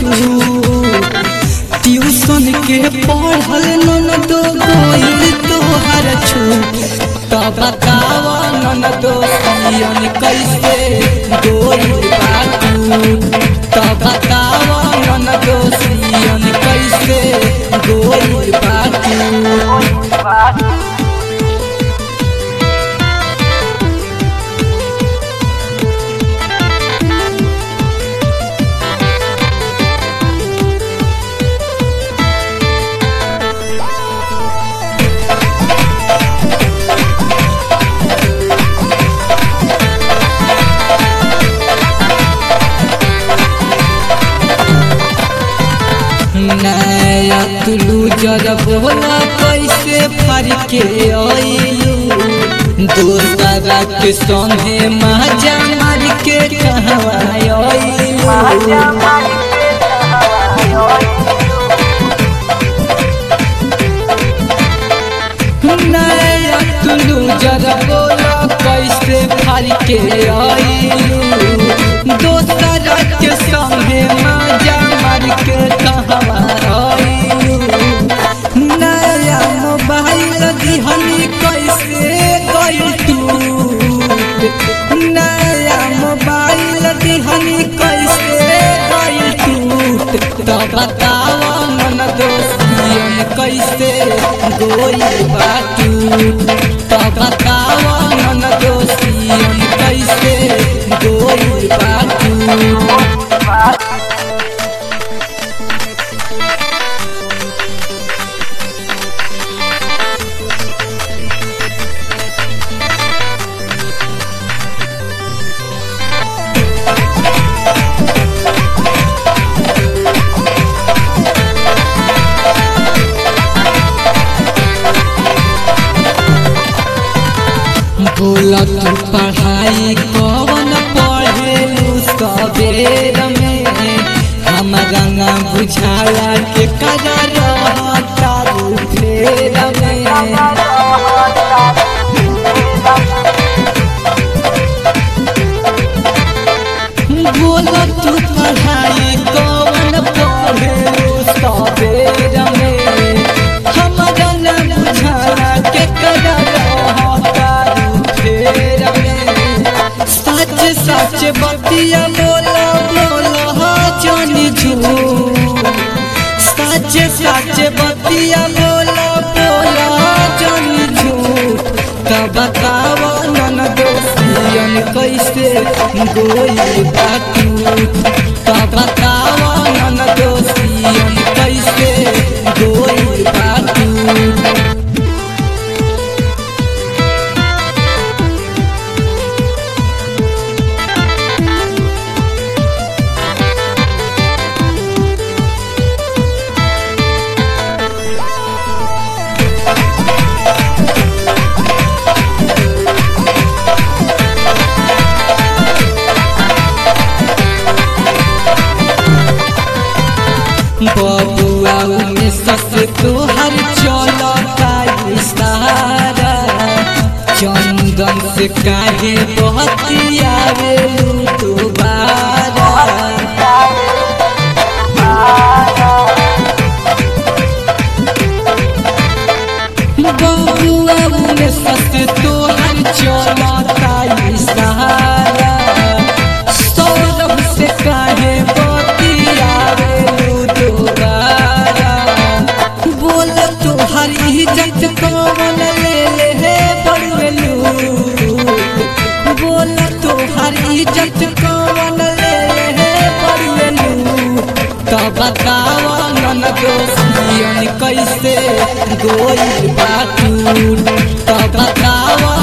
छूट ट्यूशन के पढ़ल ननदो गइल तोहर छूट त बताव ननदो सियन कैसे गइल बा छूट त बताव ननदो सियन कैसे गइल बा छूट नया तुलू जरा बोला कैसे फर के आइलू दोसरा के संगे माजा मार के कहवा आइलू नया तुलू जरा बोला कैसे फर के आइलू दोसरा के संगे माजा मार के कहवा आइलू नया मोबाइल दिहनी कैसे गइल टूट नया मोबाइल दिहनी कैसे गइल टूट त बताव मन दोस्तियन कैसे गोइल बा टूट त बताव मन दोस्तियन कैसे गोइल बा टूट बोला तू पढ़ाई कौन पढ़े सवेर में हम गंगा बुझाला के करा रहता फेर में बोला तू पढ़ाई कौन पढ़े सवेर में हम गंगा बुझाला के करा रहता फेर में सच सच बतिया बोला बोला जानी झूठ सच सच बतिया बोला बोला जानी झूठ त बताव नन दोस्तियन कैसे गोई बाटू त बताव नन दोस्तियन कैसे गोई बाटू बबुआ में सस तोहर चलता इशारा चंदन से काहे बहतियावे दोबारा बबुआ में सस तोहर चलता इशारा सौरभ से काहे बतियावे दोबारा बोल तोहर इज्जत कौन ले ले हे बड़वेलू बोल तोहर इज्जत कौन ले ले हे बड़वेलू त बताव नन दोस्तियन कैसे गोई बाटू त बताव